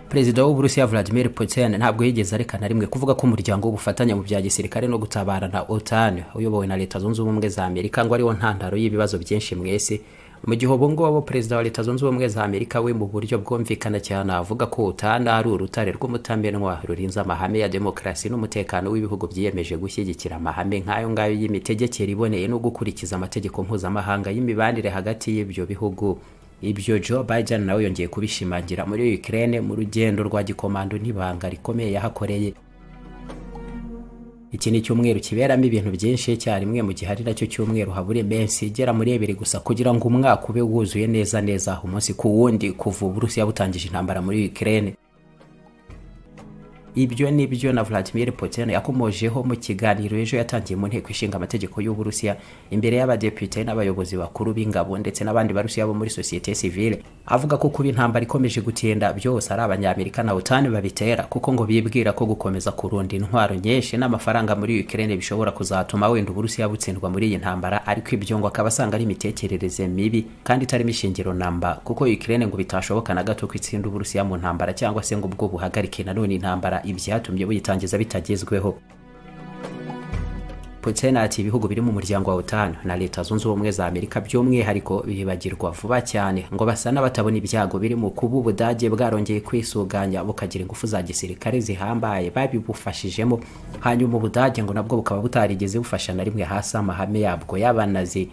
perezida w'uburusiya vladimir putin ntabwo yigeze areka na rimwe kuvuga ko umuryango w'ubufatanye mu bya gisirikare no gutabara na otan uyobowe na leta zunze ubumwe za amerika ngo ariwo ntandaro y'ibibazo byinshi mu isi mu gihe ubu ngubu perezida wa leta zunze ubumwe za amerika we mu buryo bwumvikana cyane avuga ko otan ari urutare rw'umutamenwa rurinze amahame ya demokarasi n'umutekano w'ibihugu byiyemeje gushyigikira amahame nk'ayo ngayo y'imitegekere iboneye no gukurikiza amategeko mpuzamahanga y'imibanire hagati y'ibyo bihugu ibyo Joe Biden nawe yongeye kubishimangira muri Ukraine mu rugendo rwa gikomando n'ibanga rikomeye yahakoreye iki ni cyumweru kiberamo ibintu byinshi icyarimwe mu gihe ari nacyo cyumweru habura iminsi igera muri ebiri gusa kugira ngo umwaka ube wuzuye neza neza umunsi ku wundi kuva Uburusiya butangije intambara muri Ukraine ibyo ni byo na Vladimir Putin yakomojeho mu kiganiro ejo yatangiye mu nteko ishinga amategeko y'Uburusiya imbere y'abadepite n'abayobozi bakuru b'ingabo ndetse n'abandi barusiya bo muri societe civile avuga ko kuba intambara ikomeje gutinda byose ari abanyamerika na utani babitera kuko ngo bibwira ko gukomeza kurunda intwaro nyinshi n'amafaranga muri Ukraine bishobora kuzatuma wenda Uburusiya butsindwa muri iyi ntambara ariko ibyo ngo akaba asanga ari imitekerereze mibi kandi itarimo ishingiro namba kuko Ukraine ngo bitashoboka na gato ko itsinda Uburusiya mu ntambara cyangwa se ngo ubwo buhagarike nanone intambara ibyatumye buyitangiza bitagezweho Putin ati ibihugu biri mu muryango wa OTAN na Leta Zunze Ubumwe za Amerika by'umwihariko bibagirwa vuba cyane ngo basa n'abatabona ibyago biri mu kuba Ubudage bwarongeye kwisuganya bukagira ingufu za gisirikare zihambaye babibufashijemo hanyuma Ubudage ngo nabwo bukaba butarigeze bufasha na rimwe hasi amahame yabwo y'abanazi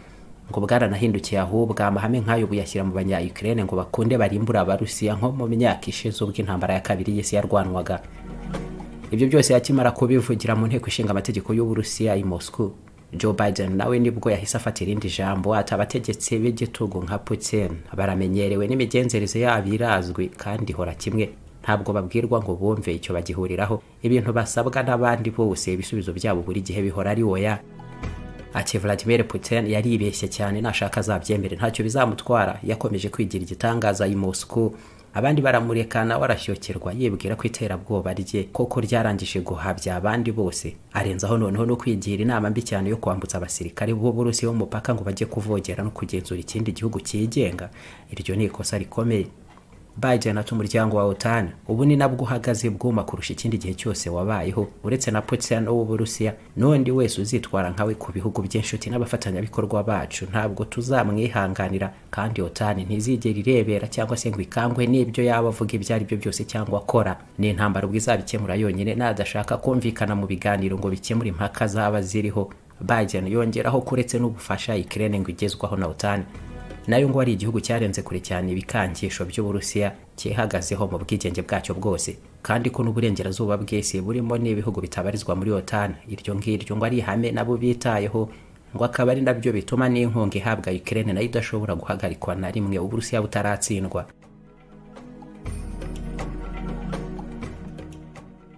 ngo bwaranahindukiye ahubwo amahame nk'ayo buyashyira mu banya Ukraine ngo bakunde barimbura abarusiya nko mu myaka ishize ubwo intambara ya kabiri y'isi yarwanwaga ibyo byose yakimara kubivugira mu nteko ishinga amategeko y'uburusiya i moscow joe biden nawe nibwo yahise afata irindi jambo ati abategetsi b'igitugu nka putin baramenyerewe n'imigenzereze yabo irazwi kandi ihora kimwe ntabwo babwirwa ngo bumve icyo bagihuriraho ibintu basabwa n'abandi bose ibisubizo byabo buri gihe bihora ari oya ati Vladimir Putin yaribeshye cyane nashaka azabyemere ntacyo bizamutwara yakomeje kwigira igitangaza i Moscow abandi baramureka nawe arashyokirwa yibwira ko iterabwoba rye koko ryarangije guhabya abandi bose arenzaho noneho no kwigira inama mbi cyane yo kwambutsa abasirikare b'uburusi b'umupaka ngo bajye kuvogera no kugenzura ikindi gihugu cyigenga iryo ni ikosa rikomeye Biden ati umuryango wa OTAN ubu ni nabwo uhagaze bwuma kurusha ikindi gihe cyose wabayeho uretse na Putin w'Uburusiya n'undi wese uzitwara nkawe ku bihugu by'inshuti n'abafatanyabikorwa bacu ntabwo tuzamwihanganira kandi OTAN ntizigera irebera cyangwa se ngo ikangwe n'ibyo yaba avuga ibyo ari byo byose cyangwa akora ni intambara ubwo izabikemura yonyine nadashaka kumvikana mu biganiro ngo bikemure impaka zaba ziriho Biden yongeraho kuretse n'ubufasha Ukraine ngo igezwaho na OTAN nayo ngo ari igihugu cyarenze kure cyane ibikangisho by'uburusiya cyihagazeho mu bwigenge bwacyo bwose kandi ko n'uburengerazuba bw'isi burimo n'ibihugu bitabarizwa muri otan iryo ngiryo ngo ari ihame nabo bitayeho ngo akaba ari nabyo bituma n'inkunga ihabwa ukraine nayo idashobora guhagarikwa na rimwe uburusiya butaratsindwa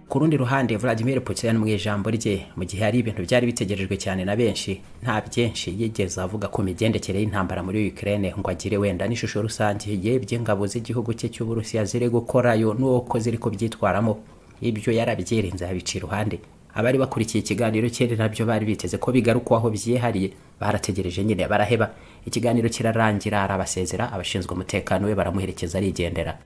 ku rundi ruhande Vladimir Putin mu ijambo rye mu gihe hari ibintu byari bitegerejwe cyane na benshi nta byinshi yigeze avuga ku migendekere y'intambara muri Ukraine ngo agire wenda n'ishusho rusange yebye ingabo z'igihugu cye cy'Uburusiya ziri gukorayo n'uko ziri kubyitwaramo ibyo yarabyirinze abica iruhande abari bakurikiye ikiganiro cye nabyo bari biteze ko bigarukwaho byihariye barategereje nyine baraheba ikiganiro kirarangira arabasezera abashinzwe umutekano we baramuherekeza arigendera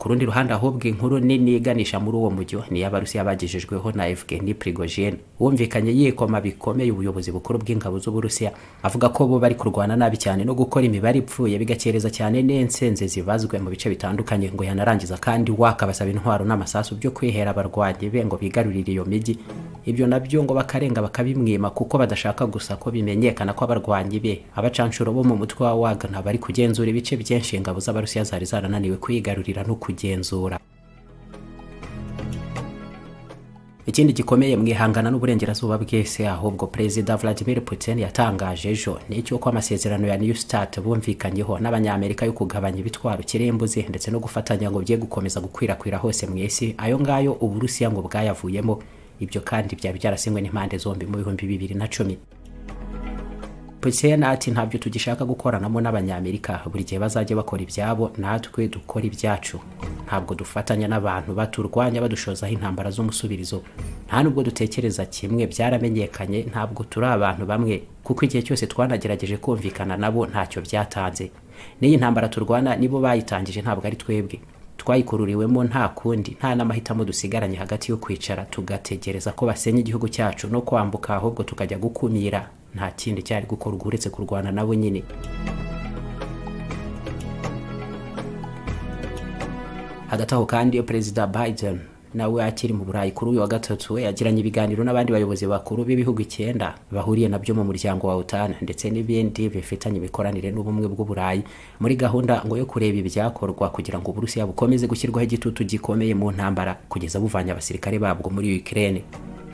ku rundi ruhande ahubwo inkuru nini iganisha muri uwo mujyo ni iy'abarusiya bagejejweho na Evgeny Prigozhin wumvikanye yikoma bikomeye ubuyobozi bukuru bw'ingabo z'uburusiya avuga ko bo bari kurwana nabi cyane no gukora imibare ipfuye bigakereza cyane n'insenze zibazwe mu bice bitandukanye ngo yanarangiza kandi wakabasaba intwaro n'amasasu byo kwihera abarwanyi be ngo bigarurire iyo migi ibyo nabyo ngo bakarenga bakabimwima kuko badashaka gusa ko bimenyekana ko abarwanyi be abacanshuro bo mu mutwe wa Wagner bari kugenzura ibice byinshi ingabo z'abarusiya zari zarananiwe kwigarurira no kugenzura ikindi gikomeye mwihangana n'uburengerazuba bwese ahubwo perezida Vladimir Putin yatangaje ejo ni icyo ko amasezerano ya New Start bumvikanyeho n'abanyamerika yo kugabanya ibitwaro kirimbuzi ndetse no gufatanya ngo bye gukomeza gukwirakwira hose mu isi ayo ngayo uburusiya ngo bwayavuyemo ibyo kandi byari byarasinywe n'impande zombi mu bihumbi bibiri na cumi Putin ati ntabyo tugishaka gukoranamo n'abanyamerika buri gihe bazajya bakora ibyabo natwe dukora ibyacu ntabwo dufatanya n'abantu baturwanya badushozaho intambara z'umusubirizo nta nubwo dutekereza kimwe byaramenyekanye ntabwo turi abantu bamwe kuko igihe cyose twanagerageje kumvikana nabo ntacyo byatanze n'iyi ntambara turwana nibo bayitangije ntabwo ari twebwe twayikururiwemo nta kundi nta n'amahitamo dusigaranye hagati yo kwicara tugategereza ko basenya igihugu cyacu no kwambuka ahubwo tukajya gukumira nta kindi cyari gukorwa uretse kurwana nabo nyine hagati aho kandi perezida biden nawe akiri mu burayi kuri uyu wa gatatu yagiranye ibiganiro n'abandi bayobozi bakuru b'ibihugu icyenda bahuriye nabyo mu muryango wa otan ndetse n'ibindi bifitanye imikoranire n'ubumwe bw'uburayi muri gahunda ngo yo kureba ibyakorwa kugira ngo uburusiya bukomeze gushyirwaho igitutu gikomeye mu ntambara kugeza buvanye abasirikare babwo muri ukraine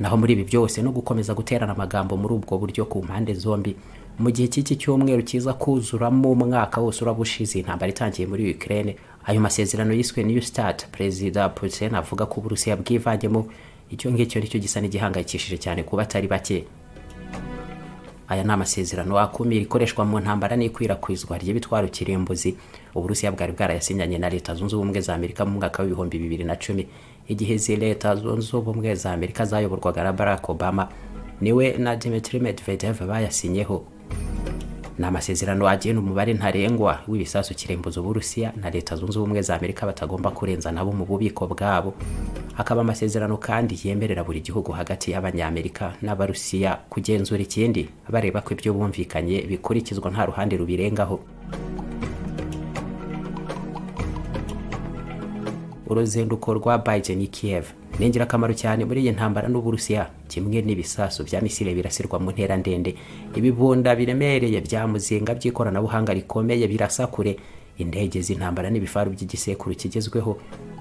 naho muri ibi byose no gukomeza guterana amagambo muri ubwo buryo ku mpande zombi mu gihe cy'iki cyumweru cyiza kuzuramo umwaka wose uraba ushize intambara itangiye muri Ukraine ayo masezerano yiswe New Start Perezida Putin avuga ko Uburusiya bwivangyemo icyo ngicyo nicyo gisa n'igihangayikishije cyane kuba atari bake aya ni amasezerano akumira ikoreshwa mu ntambara n'ikwirakwizwa ry'ibitwaro kirimbuzi uburusiya bwari bwarayasinyanye na leta zunze ubumwe za amerika mu mwaka w'ibihumbi bibiri na cumi igihe izi leta zunze ubumwe za amerika zayoborwaga na barack obama niwe na dimitri medvedev bayasinyeho ni amasezerano agena umubare ntarengwa w'ibisasu kirembuza uburusiya na leta zunze ubumwe za amerika batagomba kurenza nabo mu bubiko bwabo akaba amasezerano kandi yemerera buri gihugu hagati y'abanyamerika n'abarusiya kugenzura ikindi bareba ko ibyo bumvikanye bikurikizwa nta ruhande rubirengaho uruzinduko rwa biden i kiev ni ingirakamaro cyane muri iyi ntambara n'uburusiya kimwe n'ibisasu bya misile birasirwa mu ntera ndende ibibunda biremereye bya muzinga by'ikoranabuhanga rikomeye birasa kure indege z'intambara n'ibifaru by'igisekuru kigezweho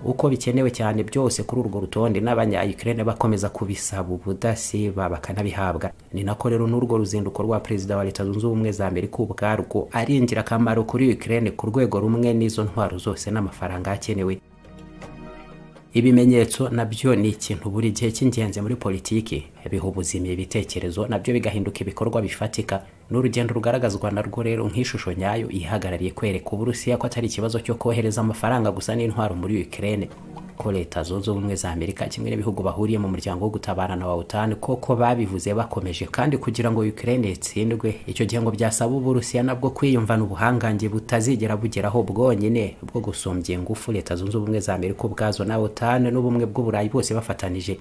uko bikenewe cyane byose kuri urwo rutonde n'abanya Ukraine bakomeza kubisaba ubudasiba bakanabihabwa ni nako rero n'urwo ruzinduko rwa perezida wa leta zunze ubumwe za amerika ubwarwo ari ingirakamaro kuri Ukraine ku rwego rumwe n'izo ntwaro zose n'amafaranga akenewe ibimenyetso nabyo ni ikintu buri gihe cy'ingenzi muri politiki biha ubuzima ibitekerezo nabyo bigahinduka ibikorwa bifatika ni urugendo rugaragazwa narwo rero nk'ishusho nyayo ihagarariye kwereka uburusiya ko atari ikibazo cyo kohereza amafaranga gusa n'intwaro muri Ukraine ko leta zunze ubumwe za amerika kimwe n'ibihugu bahuriye mu muryango wo gutabarana wa otan koko babivuze bakomeje kandi kugira ngo Ukraine itsindwe icyo gihe ngo byasaba uburusiya nabwo kwiyumvana ubuhangange butazigera bugeraho bwonyine bwo gusumbya ingufu leta zunze ubumwe za amerika ubwazo na otan n'ubumwe bw'uburayi bwose bafatanije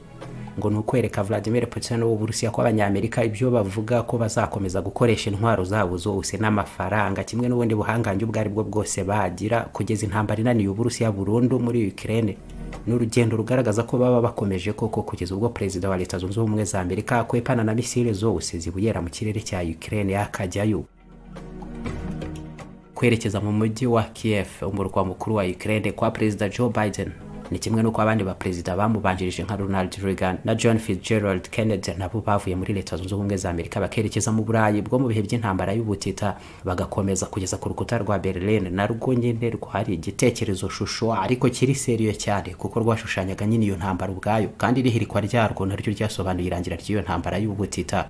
ngo ni ukwereka vladimir putin w'uburusiya ko abanyamerika ibyo bavuga ko bazakomeza gukoresha intwaro zabo zose n'amafaranga kimwe n'ubundi buhangange ubwo ari bwo bwose bagira kugeza intambara inaniye uburusiya burundu muri ukraine ni urugendo rugaragaza ko baba bakomeje koko kugeza ubwo perezida wa leta zunze ubumwe za amerika akwepana na misile zose zibuyera mu kirere cya ukraine yakajyayo kwerekeza mu mujyi wa kiev umurwa mukuru wa ukraine kwa perezida joe biden ni kimwe n'uko abandi baperezida bamubanjirije nka Ronald Reagan na John Fitzgerald Kennedy nabo bavuye muri leta zunze ubumwe za Amerika bakerekeza mu Burayi bwo mu bihe by'intambara y'ubutita bagakomeza kugeza ku rukuta rwa Berlin narwo nyine rwari igitekerezo shusho ariko kiri seriyo cyane kuko rwashushanyaga nyine iyo ntambara ubwayo kandi n'ihirikwa ryarwo naryo ryasobanuye irangira ry'iyo ntambara y'ubutita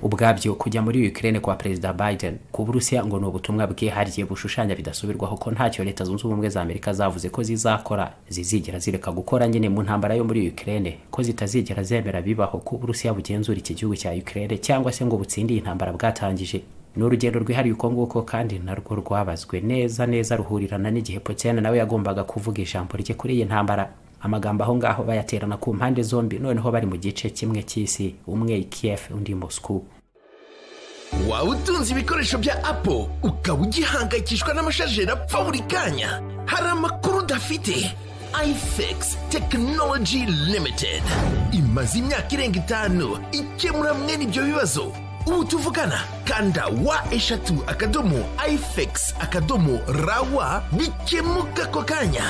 ubwabyo kujya muri Ukraine kwa perezida Biden ku Burusiya ngo ni ubutumwa bwihariye bushushanya bidasubirwaho ko ntacyo leta zunze ubumwe za Amerika zavuze ko zizakora zizigera zireka gukora nyine mu ntambara yo muri Ukraine ko zitazigera zemera bibaho ko Burusiya bugenzura iki gihugu cya Ukraine cyangwa se ngo butsindire intambara bwatangije ni urugendo rwihariye uko nguko kandi narwo rwabazwe neza neza ruhurirana n'igihe Putin nawe yagombaga kuvuga ijambo rye kuri iyi ntambara amagambo aho ngaho bayaterana ku mpande zombi noneho bari mu gice kimwe cy'isi umwe i kiev undi moscou waba utunze ibikoresho bya apo ukaba ugihangayikishwa n'amashajeri apfa buri kanya hari amakuru udafite ifx tekinoloji limitedi imaze imyaka irenga itanu ikemura mwene ibyo bibazo ubu tuvugana kanda wa eshatu akadomo ifx akadomo rawa bikemuka ako kanya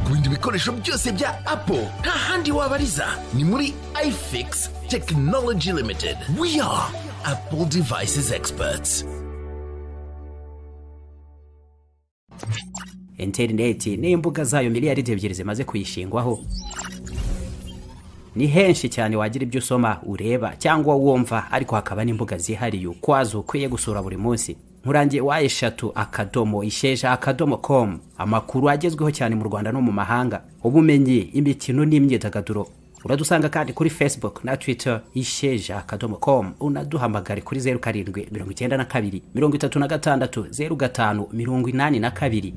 ku bindi bikoresho byose bya apo nta handi wabariza ni muri ifx tekinoloji limitedi we are apple devices experts interineti n'imbuga zayo miliyaridi ebyiri zimaze kuyishingwaho ni henshi cyane wagira ibyo usoma ureba cyangwa wumva ariko hakaba n'imbuga zihariye ukwazo ukwiye gusura buri munsi nkurangiye wa eshatu akadomo isheja akadomo komu amakuru agezweho cyane mu rwanda no mu mahanga ubumenyi imikino n'imyidagaduro uradusanga kandi kuri facebook na twitter isheja akadomo com unaduhamagare kuri zeru karindwi mirongo icyenda na kabiri mirongo itatu na gatandatu zeru gatanu mirongo inani na kabiri